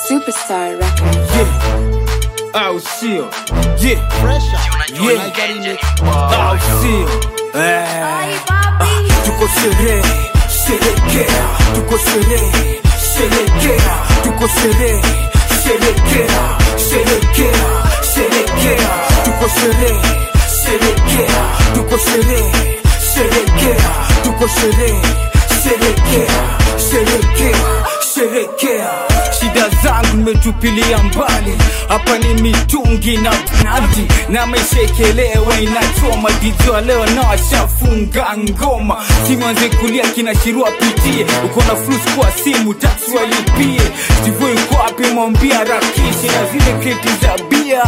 Superstar Records. Yeah. Au sio? Yeah. Yeah. Au sio? Eh. Tuko sherehe, sherekea. Tuko sherehe, sherekea. Tuko sherehe, sherekea. Sherekea, sherekea. Tuko sherehe, sherekea. Tuko sherehe, sherekea. Tuko sherehe, sherekea. Sherekea, sherekea. Shida zangu nimetupilia mbali, hapa ni mitungi na nadi na meshekelewa inachoma dijua leo na washafunga ngoma simanze kulia kinashirua pitie uko na flus kwa simu taksi walipie sivyo iko wapi mwambia rakishi na zile kreti za bia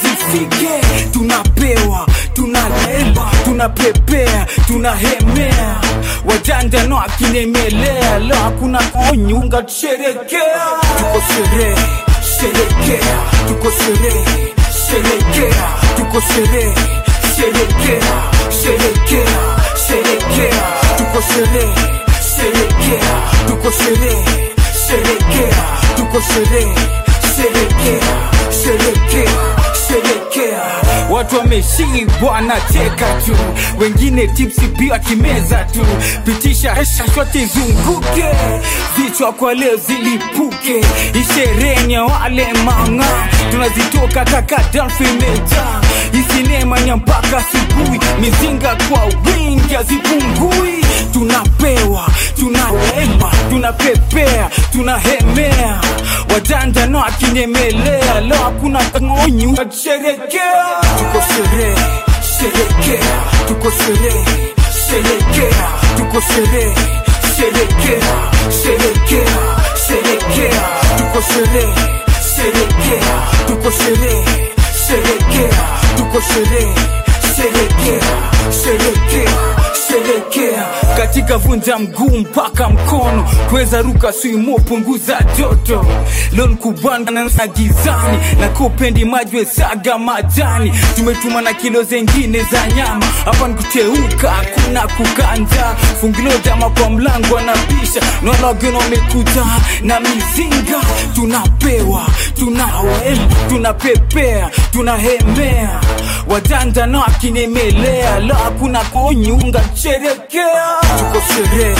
zifike tunapewa tunalemba tunapepea tunahemea wajanja no akinemelea leo hakuna onyunga tusherekea tuko sherehe sherekea tuko sherehe sherekea tuko sherehe sherekea sherekea sherekea tuko sherehe sherekea tuko sherehe sherekea tuko sherehe sherekea sherekea sherekea watu wameshibwa na cheka tu wengine tipsi pia kimeza tu pitisha hesha shote izunguke vichwa kwa leo zilipuke ishereni ya wale manga tunazitoka kaka dalfimeja isinemanya mpaka asubuhi mizinga kwa wingi hazipungui tunapewa tunahema tunapepea tunahemea wajanja no akinyemelea leo hakuna ngonyu sherekea tuko sherehe sherekea tuko sherehe sherekea tuko sherehe sherekea sherekea sherekea tuko sherehe sherekea tuko sherehe sherekea tuko sherehe sherekea sherekea sherekea katika vunja mguu mpaka mkono kuweza ruka swimo punguza joto lon kubanda na gizani na kupendi majwe saga majani tumetuma na kilo zengine za nyama hapa nikuteuka hakuna kukanja fungilo jama kwa mlango anabisha naona wageni wamekuja na mizinga tunapewa tunawema tunapepea tunahemea wajanja na akinemelea la hakuna konyunga sherekea tuko sherehe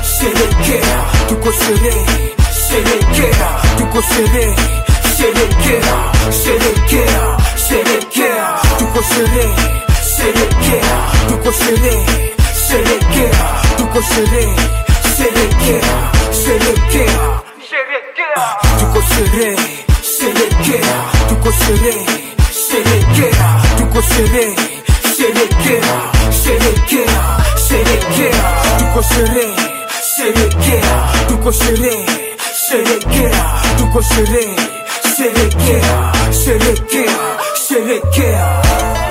sherekea tuko sherehe sherekea tuko sherehe sherekea sherekea sherekea tuko sherehe sherekea tuko sherehe sherekea tuko sherehe sherekea sherekea tuko sherehe sherekea tuko sherehe sherekea tuko sherehe sherekea sherekea sherekea tuko sherehe sherekea tuko sherehe sherekea tuko sherehe sherekea sherekea sherekea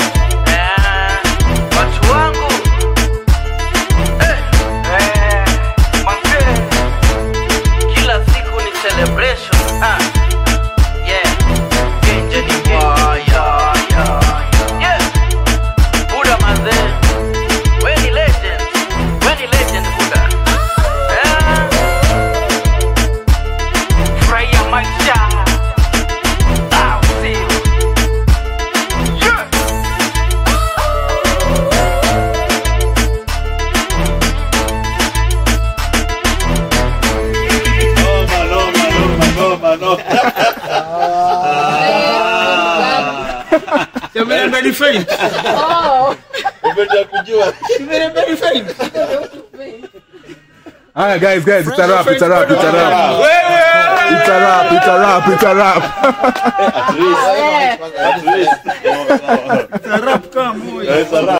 watu wangu eh, eh, manze, kila siku ni celebration ah. yeah. Genje ni mbaya yeah. Buda manze, we ni legend, we ni legend Buda eh. Furahia maisha ah, usio yeah. Alright, guys, guys, it's a wrap, it's a wrap, it's a wrap. It's a wrap, it's a wrap, it's a wrap. At least. At least.